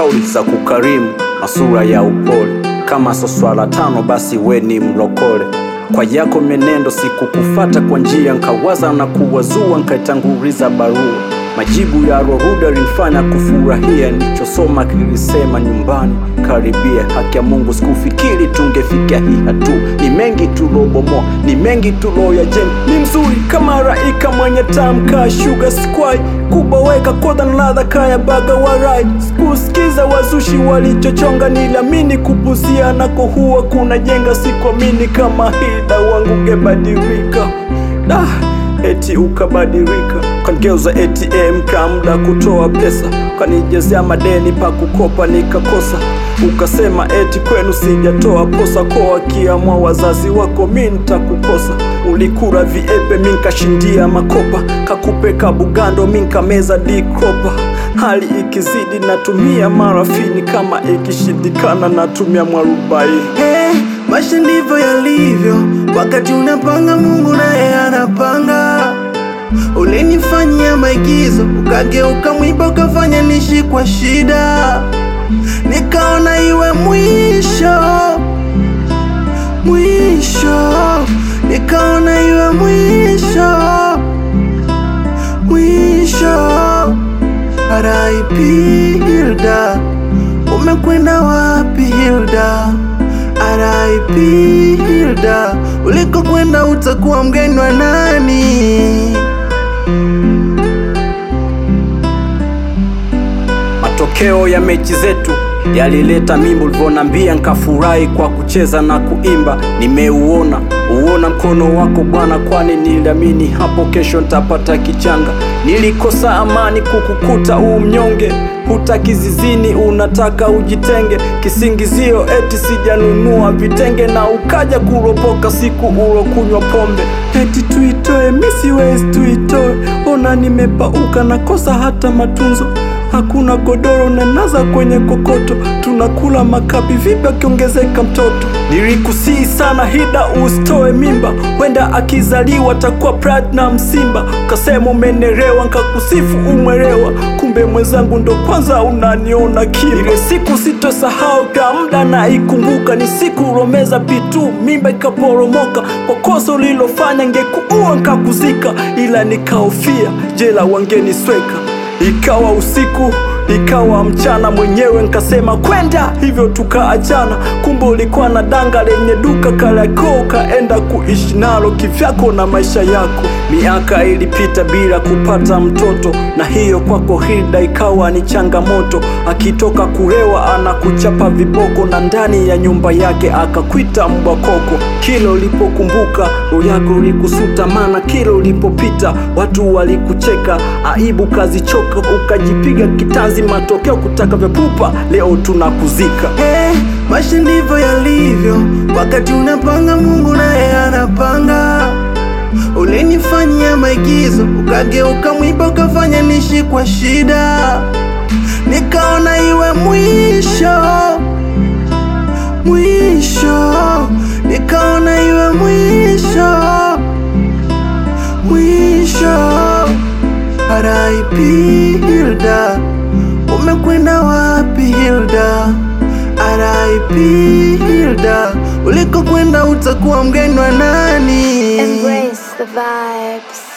kauli za kukarimu na sura ya upole. Kama so swala tano, basi we ni mlokole. Kwa yako menendo sikukufata kwa njia, nkawaza na kuwazua, nkaitanguliza barua. Majibu ya Rohuda linifanya kufurahia, nilichosoma kilisema nyumbani karibia. Haki ya Mungu sikufikiri tungefikia hii hatua. Ni mengi tulobomoa, ni mengi tuloyajenga. Ni mzuri kama raika mwenye tamka sugar squai kuboweka koda na ladha kaya baga warai. Sikusikiza wazushi walichochonga, niliamini kupuzia nako huwa kuna jenga. Sikuamini kama hida wangu ungebadilika da eti ukabadilika kanigeuza ATM kamda kutoa pesa kanijezea madeni pa kukopa nikakosa ukasema eti kwenu sijatoa posa kwa wakiamwa wazazi wako mi nitakukosa ulikura viepe mi nkashindia makopa kakupe kabugando mi nkameza dikropa hali ikizidi natumia marafini kama ikishindikana natumia mwarubaini Hey, maisha ndivyo yalivyo, wakati unapanga Mungu naye anapanga. Ulinifanyia maigizo, ukageuka mwiba, ukafanya nishi kwa shida, nikaona iwe mwisho mwisho, nikaona iwe mwisho mwisho. R.I.P. Hilda, umekwenda wapi Hilda? R.I.P. Hilda, ulikokwenda utakuwa mgeni wa nani? Matokeo ya mechi zetu yalileta mimba, ulivyonambia nkafurahi kwa kucheza na kuimba. Nimeuona uona mkono wako Bwana, kwani niliamini hapo kesho ntapata kichanga. Nilikosa amani kukukuta u mnyonge, hutaki zizini, unataka ujitenge. Kisingizio eti sijanunua vitenge, na ukaja kuropoka siku ulokunywa pombe. Eti tuitoe, mi siwezi tuitoe, ona nimepauka, nakosa hata matunzo hakuna godoro na naza kwenye kokoto, tunakula makapi vipi akiongezeka mtoto. Nilikusii sana Hida usitoe mimba, wenda akizaliwa takuwa Platinum Simba. Ukasema umenerewa, nkakusifu umwerewa, kumbe mwenzangu ndo kwanza unaniona kimba. Ile siku sitosahau kwa muda na ikumbuka, ni siku romeza pitu mimba ikaporomoka, kwa kosa ulilofanya ngekuua nkakuzika, ila nikaofia jela wangenisweka Ikawa usiku ikawa mchana, mwenyewe nkasema kwenda hivyo, tukaachana. Kumbe ulikuwa na danga lenye duka Kariakoo, kaenda kuishi nalo kivyako na maisha yako. Miaka ilipita bila kupata mtoto, na hiyo kwako Hilda ikawa ni changamoto. Akitoka kulewa anakuchapa viboko, na ndani ya nyumba yake akakwita mbwa koko. Kila ulipokumbuka roho yako ilikusuta, maana kila ulipopita watu walikucheka. Aibu kazichoka, ukajipiga kitanzi, matokeo kutaka vya pupa. Leo tunakuzika. Hey, maisha ndivyo yalivyo, wakati unapanga Mungu naye anapanga. Ulinifanyia maigizo, ukageuka mwiba, ukafanya nishi kwa shida, nikaona iwe mwisho mwisho, nikaona iwe mwisho mwisho. R.I.P. Hilda, umekwenda wapi Hilda? R.I.P. Hilda, ulikokwenda utakuwa mgeni wa nani? Embrace the vibes.